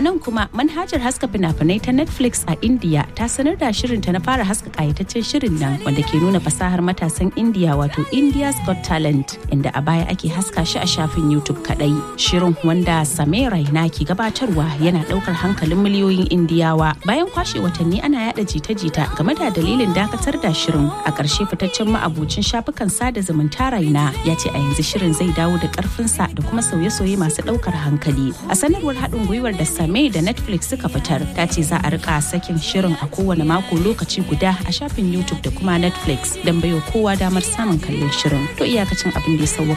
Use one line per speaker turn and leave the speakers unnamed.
nan kuma manhajar haska fina-finai ta Netflix a India ta sanar da shirinta na fara haska kayataccen shirin nan wanda ke nuna fasahar matasan India wato India's Got Talent inda a baya ake haska shi a shafin YouTube kadai. Shirin wanda Samir Raina ke gabatarwa yana daukar hankalin miliyoyin Indiyawa. Bayan kwashe watanni ana yada jita-jita game da dalilin dakatar da shirin a ƙarshe fitaccen ma'abucin shafukan sada zumunta Raina ya ce a yanzu shirin zai dawo da ƙarfinsa da kuma sauye-sauye masu ɗaukar hankali. A sanarwar haɗin gwiwar da Same da Netflix suka fitar ta ce za a rika sakin shirin a kowane mako lokaci guda a shafin YouTube da kuma Netflix don baiwa kowa damar samun kallon shirin. To iyakacin abin da ya sauwa